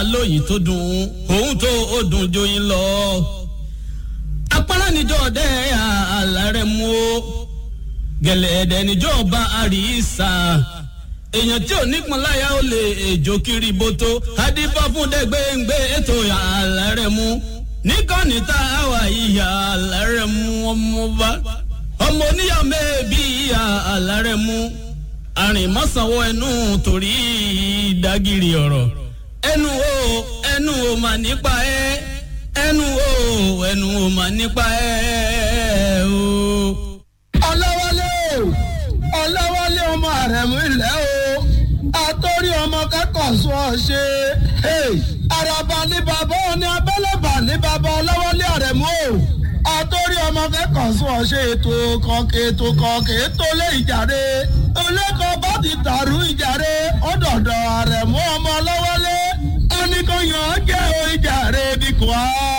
lóyìn tó dùn òun tó ó dùn joyin lọ. apárá níjọ́ ọdẹ àlàrẹ̀ mú o gẹ̀lẹ́dẹ̀ níjọ́ ọba àríṣà èèyàn tí ò nípọn láyà ó lè èjò kiri bótó adífá fún dẹgbẹ́ngbẹ́ ètò àlàrẹ̀ mú níkànnì tá a wà ìyá àlàrẹ̀ mú ọmọba ọmọ oníyà mẹ́ẹ̀bí ìyá àlàrẹ̀ mú àrìnmọ́sánwó ẹnu torí ìdágìrì ọ̀rọ̀ ẹnu o ẹnu o mà nípa ẹ ẹnu o ẹnu o mà nípa ẹ o. ọlọ́wọ́lé o ọlọ́wọ́lé ọmọ àrẹ̀mú ilẹ̀ o àtọ́rí ọmọ kẹ́kọ̀ọ́ sọ ọ ṣe àràbà ní bàbá òní abẹ́lẹ́bà ní bàbá ọlọ́wọ́lé àrẹ̀mú o àtọ́rí ọmọ kẹ́kọ̀ọ́ sọ ọ ṣe ètò kọ̀ọ̀kẹ́ ètò kọ̀ọ̀kẹ́ ètò lé ìjàre olẹ́kọ̀ọ́ bá ti dàrú ìjàre ọ̀dọ̀dọ̀ àrẹ̀mú ọmọ ọlọ́wọ́lé ẹnìkan yàn án jẹ́ o ìjàre bí kò á.